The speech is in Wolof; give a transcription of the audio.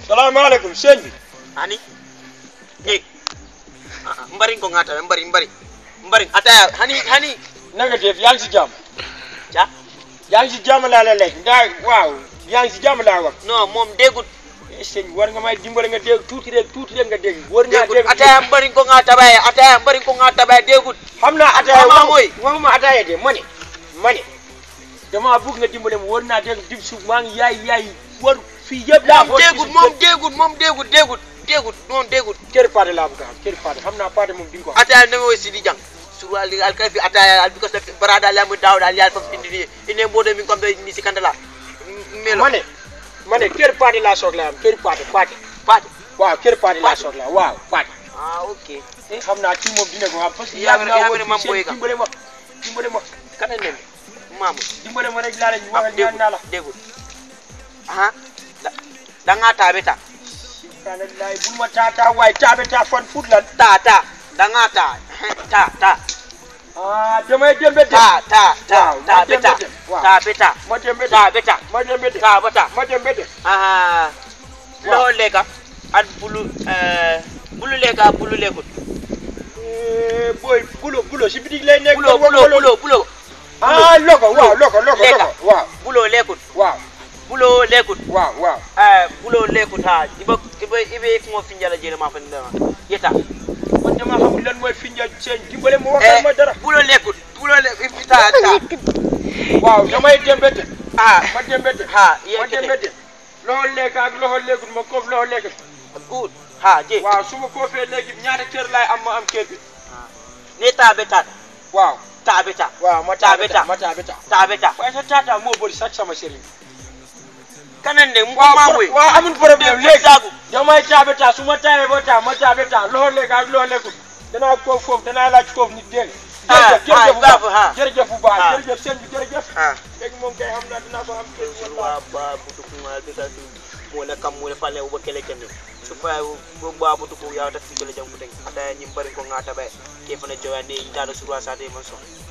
salaamaaleykum sëñ bi hani eh mbari ko ngata mbari mbari mbari ataya hani hani na nga def yaa ngi si jàmm ja yaa ngi si jàmm laa la lekk ndaa waaw yaa ngi si jàmm laa wax non moom déggut Eh, sëñ bi war nga may dimbale nga dégg tuuti rek tuuti rek nga dégg war ngaa déggut dégg ataya mbari ko ngata baye ataya mbari ko ngata baye déggut xam naa ataaya Xam naa waxu- mooy. waxuma ataaya de ma ne ma ne damaa bëgg nga dimbale ma war naa dégg dib suuf maa ngi yaay yaay war fii yëpp laa moom déggut moom déggut moom déggut déggut déggut moom déggut kër Paate laa bëgg a xam kër Paate xam naa Paate moom di nga ko xam ataya neme wo sidi jang surwal al kafi ataya al because barada la mu dawda al yal fam indi ine mbodo min kom ni sikandala melo ma ne ma ne kër Paate laa soxla am kër Paate Paate Paate waaw kër Paate laa Paate. soxla waaw Paate ah ok eh xam naa kii moom dina ko xam parce que Yaa yàgg ngi- naa yaa wër ngi ne fii Mame Boye seen Ka. dimbale ma dimbale ma kana neme mamu dimbale ma rek laa la ñu ah wax ñaan naa la déggut ah da nga tabe ta subhanallah bul ma taataa waaye taabe taa fan fut lan ta ta da nga ta ta ta ah damay dembe de ta ta ta Waaw, ta ma beta dembe de, waaw. ta beta ma dembe de ta beta ma dembe de ta bata ma dembe de ah Waaw. lo leka at bulu eh bulu leka bulu lekut Eh, boy bulo bulo si bitig lay nekk bulo kon bulo wala- bulo bulo ah loko waaw loko loko Lekka. loko waaw bulo lekut waaw bulo lekut waaw waaw eh bulo lekut ha iba iba ibe ko finjala jele ma fa ndema yeta man dama xamul lan mooy finja seen dimbale ma waxal ma dara bulo lekut bulo le ta ta waaw damay dembe de ah ma dembe de ha ma dembe de loxo lekk ak loxo lekkul ma koof loxo lekk good ha je waaw su ma koofee léegi ñaata kër laay am ma am kër bi ne ta beta waaw ta beta waaw ma Taabe taabe taa. ma taabe taa ta beta waaye sa taataa moo bëri sax sama sëriñ kanan de mu waaw ma pro- moy waaw amul problème léegi sagu damay taabe taa su ma taabee ba taa ma taabe taa loxo lekk ak loxo lekkul danaa koof foofu danaa laaj koof nit dégg Ah, jërëjëf jërëjëf bu ah, baax ah. jërëjëf bu baax Ah. jërëjëf sëñ bi jërëjëf ah léegi moom kay xam naa dinaa ko am kër bu surwa ba butu kuma be ka su mo la kam mo la fale wo kele kende su fa wo ba butu ko ya ta fi kele jam kuteng ata nyim bari ko ngata be ke fana jowa ne ita da surwa sa de man so